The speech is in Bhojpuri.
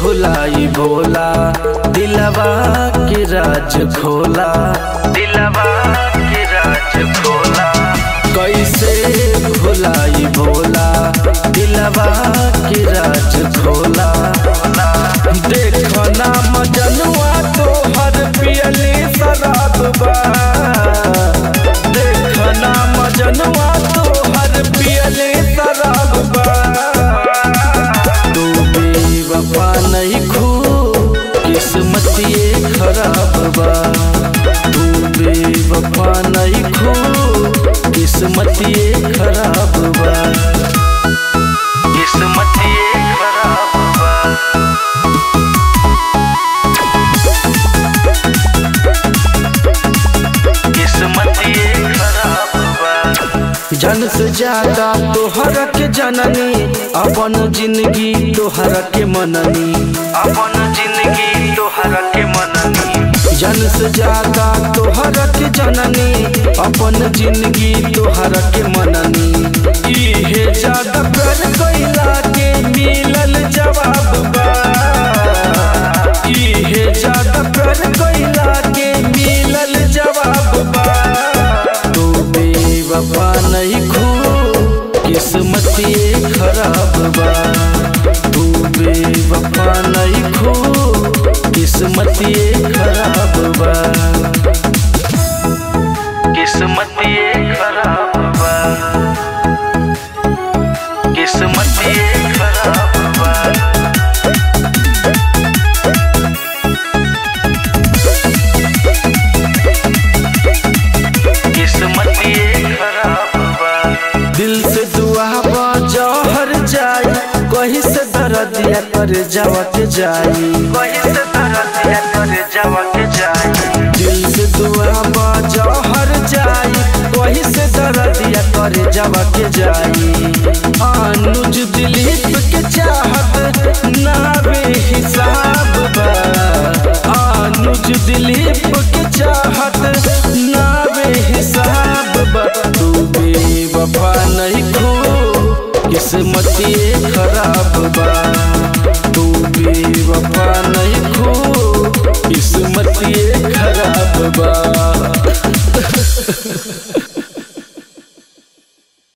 भुलाई भोला दिलवा के राज खोला दिलवा के राज खोला कैसे भुलाई भोला दिलवा के राज खोला देखो ना मजनुआ तो हर पियली शराब बा देखो ना मजनुआ तो हर पियली शराब बा तू बेवफा नहीं खू किस्मत ये खराब बा तू बेवफा नहीं खू किस्मत ये खराब बा किस्मत ये खराब बा किस्मत ये खराब बा जन से ज्यादा तोहर के जननी अपन जिंदगी तोहर के मननी अपन जिंदगी तोहर के मननी जन से ज्यादा तोहर के जननी अपन जिंदगी तोहर के मननी इहे ज्यादा प्यार कैला के मिलल जवाब बा इहे ज्यादा प्यार कैला के मिलल जवाब बा तू बेवफा नहीं खू किस्मत ये खराब बा तू बेवफा नहीं खू किस्मत ये खराब बा किस्मत ये खराब बा किस्मत ये खराब बा किस्मत ये खराब बा दिल से दुआ बा जहर जाई कहीं से दर्दिया कर जावा के जाई कहीं से दर्दिया कर जावा के जाई दिल से दुआ बा जहर जाई कहीं से दर्दिया कर जावा के जाई अनुज दिलीप के चाहत ना बेहिसाब बा अनुज दिलीप के चाहत ना बेहिसाब बा तू बेवफा नहीं खो किस्मत ये खराब बा तू बेवफा नहीं खो किस्मत ये खराब बा